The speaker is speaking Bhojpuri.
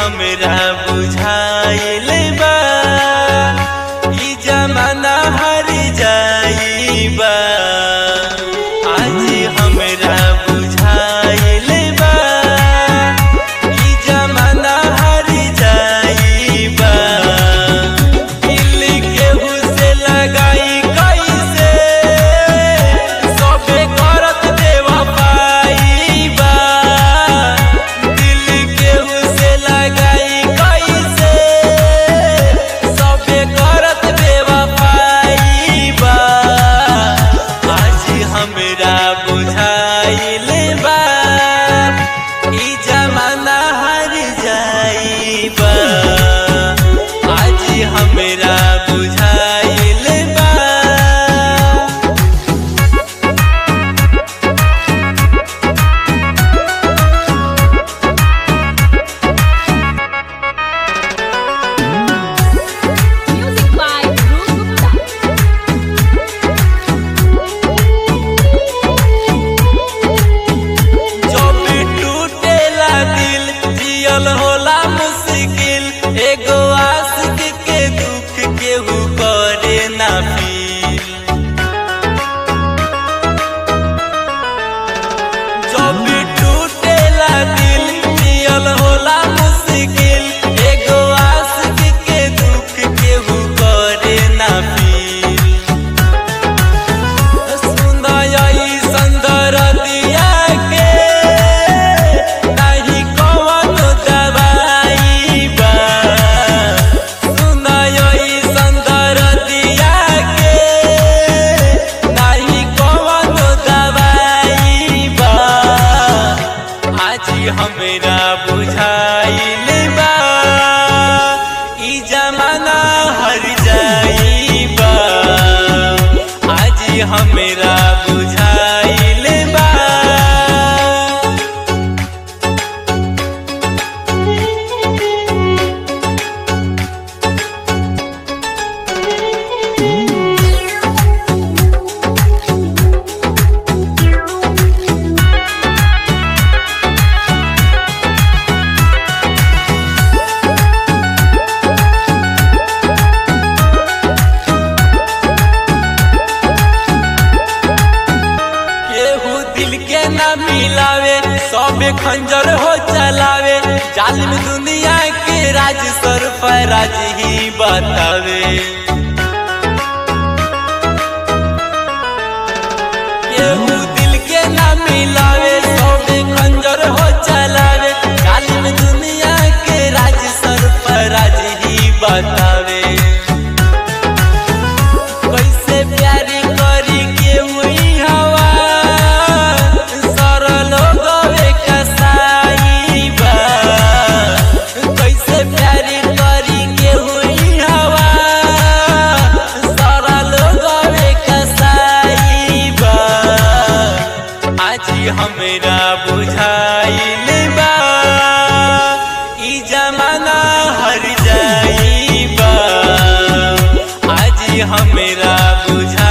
हमरा बुझाइल बा ई जमाना हर जाई बा आज हमरा बुझाइल बा ई जमाना हर जाई बा दिल केहू से लगाई कैसे सबे करत बेवफाई बा दिल केहू से लगाई कैसे सबे करत बेवफाई बा आज हमरा बुझाइल बा ई जमाना हर जाई बा आज हमरा बुझाइल बा Music by Dhruv Gupta. जब टूटेला दिल जियल होला मुश्किल एगो आशिक के दुख केहू करे ना फील जब टूटेला दिल जियल होला मुश्किल एगो आशिक के दुख केहू करे ना फील सुनाई संदर दिया के नहीं कवन दवाई बा सुनाई संदर दिया के नहीं कवन दवाई बा आज हमरा बुझाइल बा ई जमाना हर जाई बा आज हमरा बुझाइल बा केहू दिल के ना मिलावे सबे खंजर हो चलावे जालिम दुनिया के राज सर पर राज ही बतावे केहू दिल के ना मिलावे सबे खंजर हो चलावे जालिम दुनिया के राज सर पर राज ही बतावे कैसे प्यारी करी के हुई हवा सरल गवे कसाई बा कैसे प्यारी करी के हुई हवा सरल गवे कसाई बा आज हमरा बुझाइल बा ई जमाना हर जाई बा आज हमरा बुझा